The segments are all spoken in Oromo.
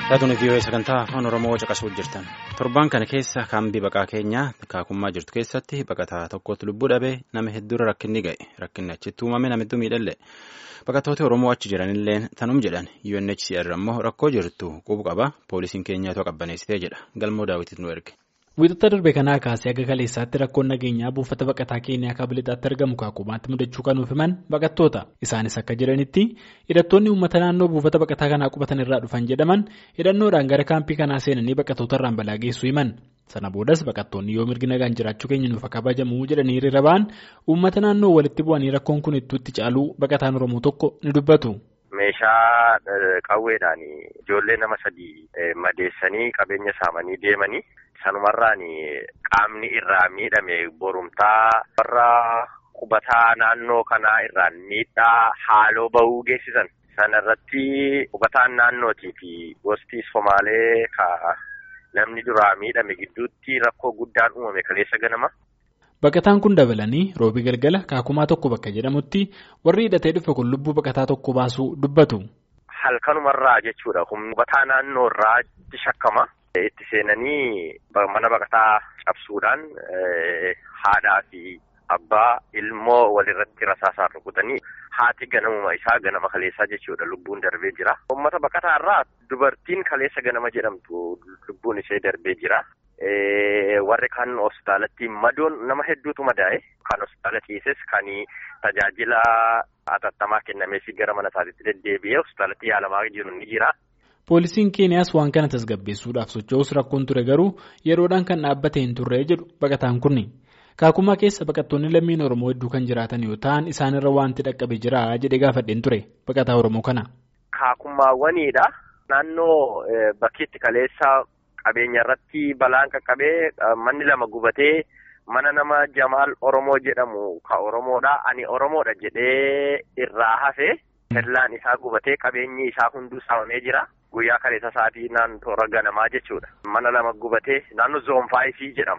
Taatonni vii'oo sagantaa afaan Oromoo caqasuu jirtan. Torbaan kana keessa kaambii baqaa keenyaa kaakummaa jirtu keessatti baqataa tokkotti lubbuu dhabee nama hedduurra rakkinni ga'e. Rakkinni achitti uumame nama hedduu miidhallee. Baqattooti Oromoo achi jiranillee tanum jedhan UNHCR ammoo rakkoo jirtu qubu qaba. Poolisiin keenyaatu qabbaneessitee jedha. Galmoo daawwitiif nu erge. Wiixata darbe kanaa kaasee akka kaleessaatti rakkoon nageenyaa buufata baqataa keenyaa kaabilixaatti argamu kaakumaatti mudachuu kan himan baqattoota. Isaanis akka jedhanitti hidhattoonni uummata naannoo buufata baqataa kanaa qubatan irraa dhufan jedhaman hidhannoodhaan gara kaampii kanaa seenanii baqattoota irraan balaa geessuu himan. Sana boodas baqattoonni yoo mirgi nagaan jiraachuu keenya nuuf akka kabajamu jedhanii hiriira ba'an uummata naannoo walitti bu'anii rakkoon kun itti caaluu baqataan Oromoo tokko ni dubbatu. Meeshaa qawweedhaan ijoollee nama sadii madeessanii qabeenya saamanii deemanii sanumarraan qaamni irraa miidhame borumtaa warra qubataa naannoo kanaa irraan miidhaa haaloo bahuu geessisan. Sana irratti qubataan naannootii fi gosti Somaalee ka namni duraa miidhame gidduutti rakkoo guddaan uumame kaleessa ganama. Baqataan kun dabalanii roobii galgala kaakumaa tokko bakka jedhamutti warri hidhatee dhufe kun lubbuu baqataa tokko baasuu dubbatu. Halkanumarraa jechuudha. Qubataa naannoo irraa itti shakkama. Itti seenanii mana baqataa cabsuudhaan haadhaa fi abbaa ilmoo walirratti rasaasaan rukutanii haati ganamuma isaa ganama kaleessaa jechuudha lubbuun darbee jira. Uummata baqataa irraa dubartiin kaleessa ganama jedhamtu lubbuun ishee darbee jira. Warri kan hospitaalatti madoon nama hedduutu madaa'e kan hospitaala ciises kan tajaajila atattamaa kennameefii gara mana isaatiitti deddeebi'ee hospitaalatti yaalamaa jiru ni jira. Poolisiin Keeniyaas waan kana tasgabbeessuudhaaf socho'us rakkoon ture garuu yeroodhaan kan dhaabbate hin turre jedhu baqataan kunni. Kaakumaa keessa baqattoonni lammiin Oromoo hedduu kan jiraatan yoo ta'an isaanirra wanti dhaqqabe jira jedhee gaafadheen ture baqataa Oromoo kana. Kaakumaawwaniidha. Naannoo bakkeetti kaleessa qabeenya irratti balaan qaqqabee manni lama gubatee mana nama Jamaal Oromoo jedhamu ka Oromoodha. Ani Oromoodha jedhee irraa hafe kellaan isaa gubatee qabeenyi isaa hunduu saamamee jira. Guyyaa kaleessa sa'aatii naannoo ganamaa jechuudha. Mana lama gubatee naannoo zoonfaayisii jedhama.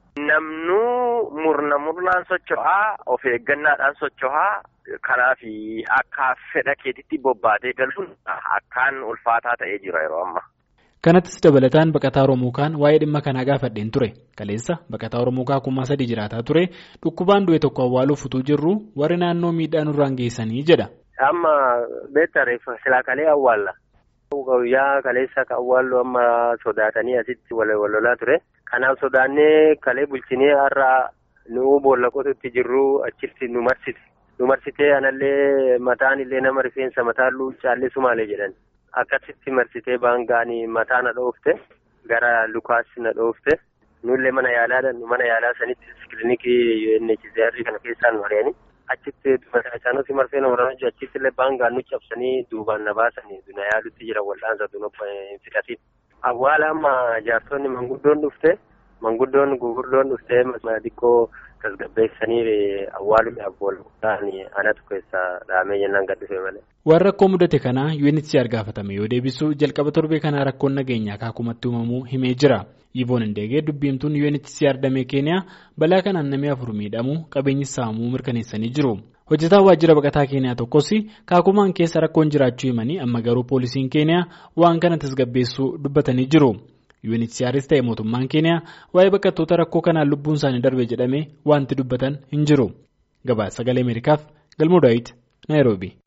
Namnuu murna murnaan socho'aa of eeggannaadhaan socho'aa kanaaf akka fedha keetitti bobbaatee galuun akkaan ulfaataa ta'ee jira yeroo ammaa. Kanattis dabalataan baqataa Oromoo kaan waa'ee dhimma kanaa gaafadheen ture. Kaleessa baqataa Oromoo kaakumaa sadii jiraataa ture. Dhukkubaan du'e tokko awwaaluuf utuu jirru warri naannoo miidhaa nurraan geessanii jedha. Amma beektareef silaa kalee awwaalla. Guyyaa kaleessa ka awwaallu amma sodaatanii asitti wal lolaa ture. Kanaaf sodaannee kalee bulchinee har'a nu boolla qotutti jirru achitti nu marsite. Nu marsitee anallee mataan illee nama rifeensa mataalluu caallisu maalee jedhan. Akkasitti marsitee baangaanii mataa na dhoofte gara lukaas na dhoofte nullee mana yaalaa mana yaalaa sanitti kilinikii UNHCR kana keessaan mari'anii achitti mataa isaanii marsee na warraan achitti illee baangaan nu cabsanii duubaan na baasanii na yaalutti jira wal'aansa dunuuf hin fixatin. Awwaala amma jaartonni manguddoon dhufte manguddoon gugurdoon dhufte xiqqoo tasgabbeessanii awwaaluudhaaf wal'aanii anatu keessa dhahamee jennaan gad dhufe malee. Waan rakkoo mudate kanaa UNHCR gaafatame yoo deebisu jalqaba torbee kanaa rakkoon nageenyaa kaakumatti uumamuu himee jira. Ivoon Indeegee dubbiimtuun UNHCR damee Keeniyaa balaa kanaan namni afur miidhamuu qabeenyi saamuu mirkaneessanii jiru. Hojjetaan waajjira baqataa Keeniyaa tokkos kaakumaan keessa rakkoon jiraachuu himanii amma garuu poolisiin Keeniyaa waan kana tasgabbeessuu dubbatanii jiru. UNHCRs ta'e mootummaan Keeniyaa waa'ee baqattoota rakkoo kanaan lubbuun isaanii darbe jedhamee wanti dubbatan hin jiru. Gabaasa sagalee Ameerikaaf Galmoo Daawit Naayiroobii.